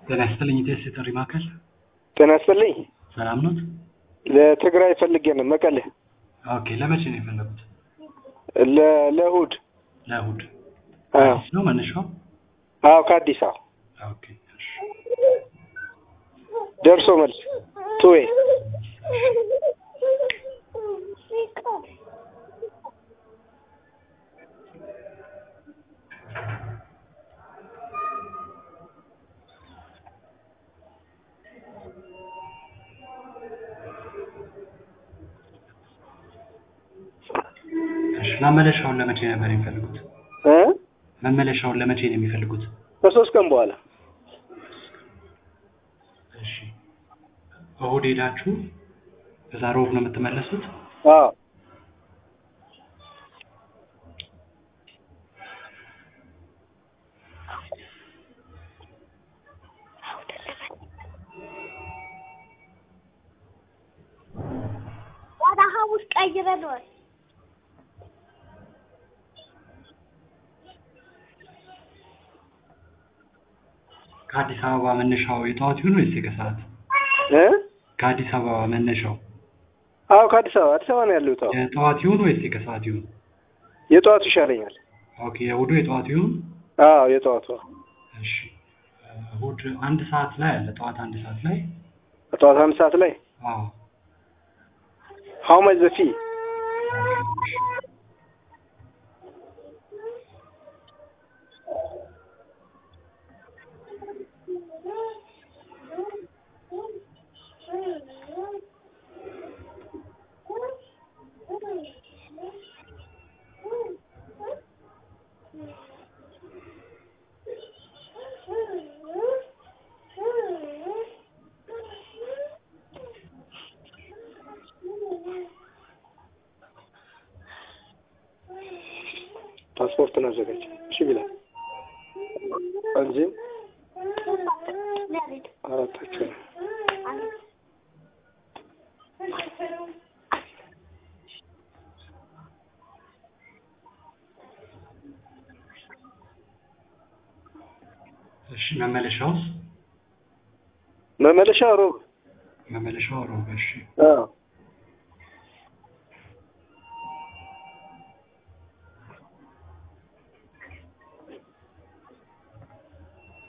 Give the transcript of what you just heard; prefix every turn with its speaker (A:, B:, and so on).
A: ጤና ይስጥልኝ። ኢቴስ የጥሪ ማዕከል
B: ጤና ይስጥልኝ።
A: ሰላም ኖት?
B: ለትግራይ ፈልጌ ነው መቀሌ
A: ኦኬ። ለመቼ ነው የፈለጉት?
B: ለ- ለእሑድ
A: ለእሑድ
B: አዎ
A: አዲስ ነው መነሻው?
B: አዎ ከአዲስ አበባ
A: ኦኬ። እሺ።
B: ደርሶ መልስ ቱዌ
A: እሺ። መመለሻውን ለመቼ ነበር የሚፈልጉት?
B: እ
A: መመለሻውን ለመቼ ነው የሚፈልጉት?
B: ከሶስት ቀን በኋላ
A: እሺ። እሑድ ሄዳችሁ ከዛ ሮብ ነው የምትመለሱት?
B: አዎ
C: ወደ ሐሙስ ቀይረነዋል።
A: ከአዲስ አበባ መነሻው የጠዋት ይሁን ወይስ የከሰዓት?
B: እ
A: ከአዲስ አበባ መነሻው
B: አዎ ከአዲስ አበባ አዲስ አበባ ነው ያለሁት። አዎ
A: የጠዋት ይሁን ወይስ የከሰዓት ይሁን?
B: የጠዋቱ ይሻለኛል።
A: ኦኬ። የእሑዱ የጠዋት ይሁን?
B: አዎ የጠዋቱ
A: እሺ። እሑድ አንድ ሰዓት ላይ አለ። ጠዋት አንድ ሰዓት ላይ
B: ጠዋት አንድ ሰዓት ላይ
A: አዎ።
B: ሀው ማች ዘ ፊ ፓስፖርትን አዘጋጅ። እሺ ቢላል እንጂ አራታቸው ነው።
A: እሺ። መመለሻውስ?
B: መመለሻ ሮብ
A: መመለሻው ሮብ። እሺ።
B: አዎ